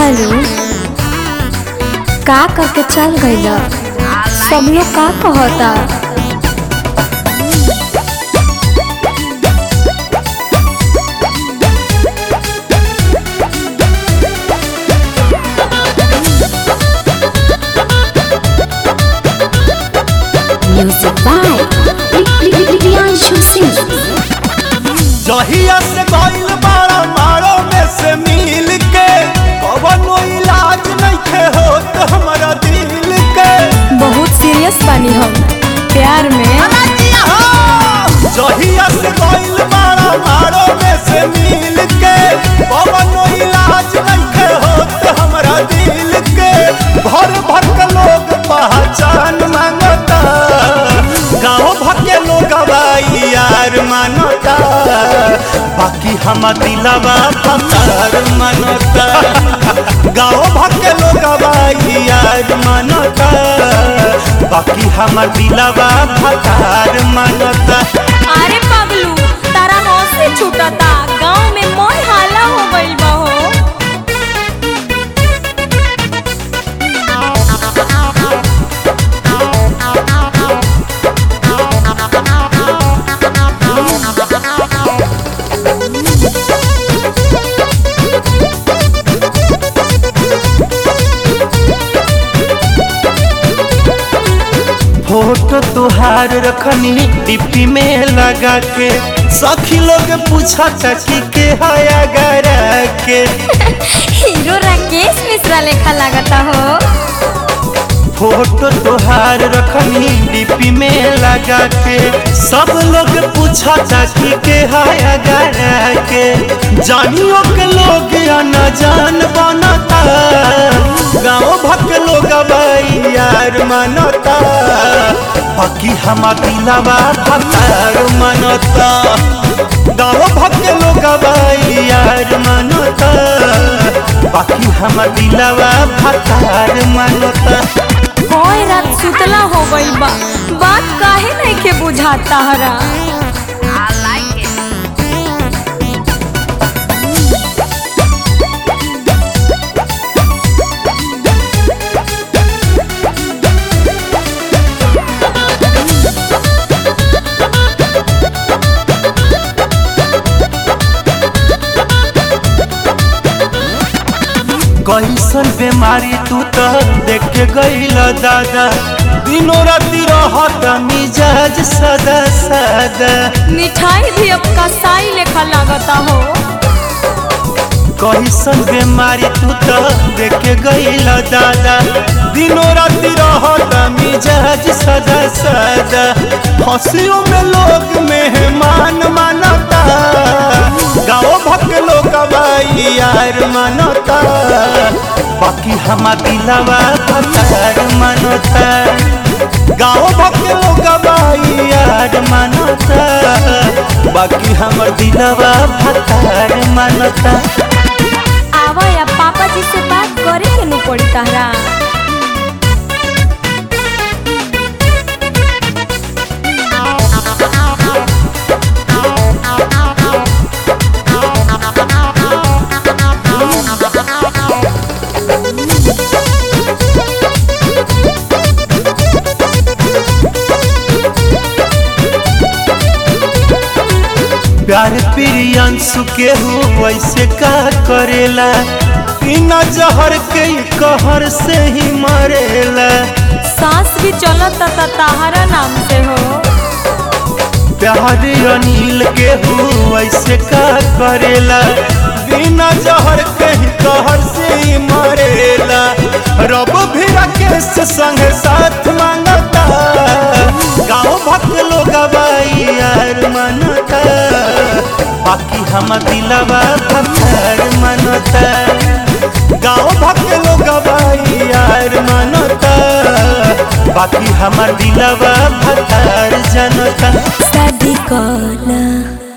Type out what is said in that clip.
hello का करके चल गइल सब लोग का कहता म्यूजिक बाय प्रियांशु सिंह जहिया से गइल बाड़ा मारो में से मिल के कवनो इलाज नइखे होत हमरा दिल के बहुत सीरियस बानी हम प्यार में जहिया से गइल बाड़ा मारो में से मिल के कवनो इलाज नइखे होत हमरा दिल के भर भर के लोग पहचान मांगता गाँव भर के लोग बाई यार मानता बाकी हम दिलवा पतार मानता गाँव भर के लोग बाई यार मानता बाकी हम दिलवा पतार मानता अरे पगलू तारा होश से छूटता गांव में मोर हाला हो गइल बा हो फोटो तुहार रखनी डिप्टी में लगा के सखी लोग पूछा कि के हया गरा के हीरो राकेश मिश्रा लेखा लागता हो फोटो तुहार रखनी डिप्टी में लगा के सब लोग पूछा कि के हया गरा के जानियो के लोग न जान बनता गाँव भक लोग बाई यार मानता बाकी हम दिलवा भतार मानता गाँव भक लोग बाई यार मानता बाकी हम दिलवा भतार मानता कोई रात सुतला हो गइल बा बात काहे नहीं के बुझाता हरा कैसन बीमारी तू तो देख के गईल दादा दिनों राती रहत मिजाज सदा सदा मिठाई भी अब कसाई लेखा लागता हो कैसन बीमारी तू तो देख के गईल दादा दिनों राती रहत मिजाज सदा सदा हंसियों में लोग मेहमान मानता गाँव भक लोग बाई यार मानता बाकी हम दिलवा भतार मानता गाँव भक लोग बाई यार मानता बाकी हमर दिलवा भतार मानता आवा या पापा जी से बात करे के नु पड़ी तहरा प्यार प्रियंसु के हो वैसे का करेला बिना जहर के ही कहर से ही मरेला सांस भी चलता ता तहरा नाम से हो प्यार अनिल के हो वैसे का करेला बिना जहर के ही कहर से ही मरेला रब भी राकेश संग साथ मांगता गाँव भक्त लोग बाई यार मानता बाकी हम दिलवा भतार मानता गाँव भक्त लोग बाई यार मानता बाकी हमार दिलवा भतार जनता शादी कला